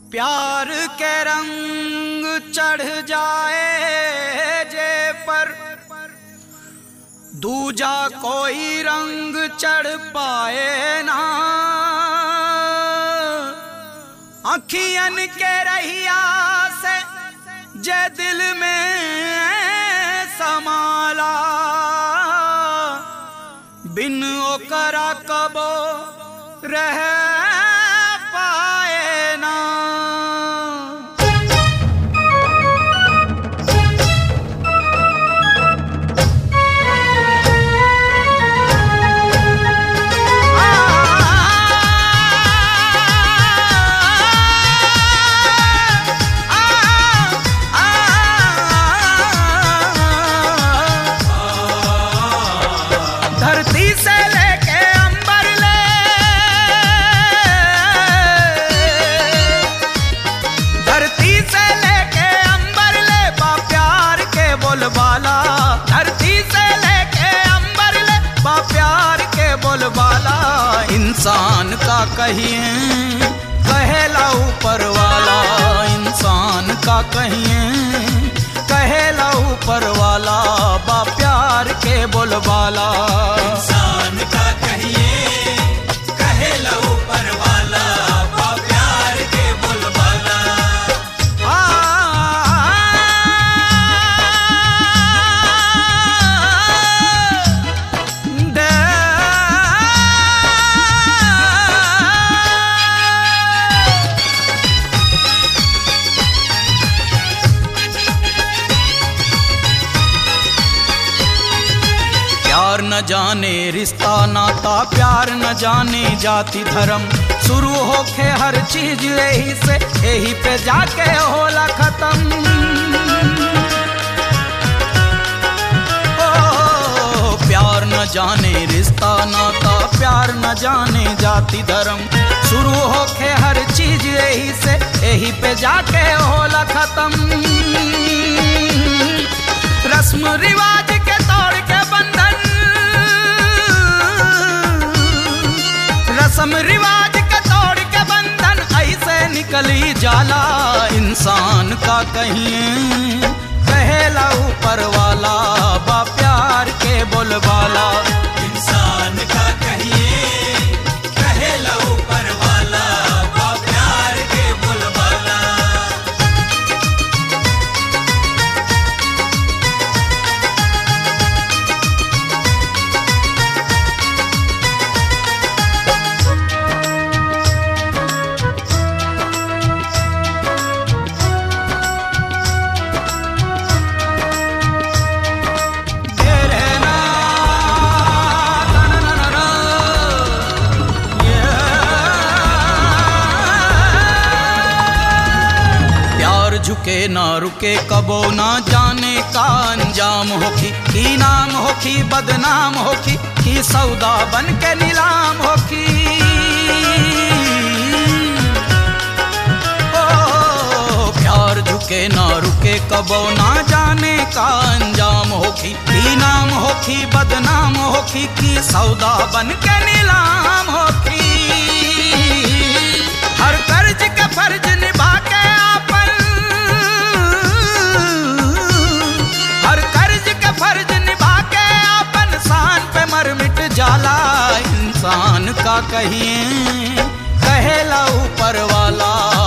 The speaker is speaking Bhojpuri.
प्यार के रंग चढ़ जाए जे पर दूजा कोई रंग चढ़ पाए ना अखियन के रहिया से जे दिल में समाला बिन ओकरा कबो रह पाए ना धरती से लेके अंबर ले धरती से लेके अंबर ले बा प्यार के बोलबाला धरती से लेके अंबर ले बा प्यार के बोलबाला इंसान का कहिए कहेला ऊपर वाला इंसान का कहिए कहेला ऊपर वाला बा प्यार के बोलबाला इंसान का कहिए कहे लो ऊपर वाला बा प्यार के बोलबाला आ, दे- प्यार न जाने रिश्ता नाता प्यार न जाने जाति धर्म शुरू होके हर चीज यही से यही पे जाके होला खत्म ओ, प्यार न जाने रिश्ता नाता प्यार न जाने जाति धर्म शुरू होके हर चीज यही से यही पे जाके होला खत्म रस्म रिवाज के तोड़ के बंधन रस्म रिवाज के तोड़ के बंधन ऐसे निकली जाला इंसान का कहिए कहेला ऊपर वाला बा प्यार के बोलबाला इंसान का कहिए कहे लो ऊपर वाला बा प्यार के बोलबाला तेरे ना ना ना ना ना ये प्यार झुके ना रुके कबो ना जाने का अंजाम होखी की नाम होखी बदनाम होखी की सौदा बन के नीलाम होखी ओ, प्यार झुके ना रुके कबो ना जाने का अंजाम होखी की नाम होखी बदनाम होखी की सौदा बन के नीलाम होखी हर कर्ज के फर्ज निभा के आपन हर कर्ज के फर्ज निभा के आपन शान पे मर मिट जाला इंसान का कहिए कहेला ऊपर वाला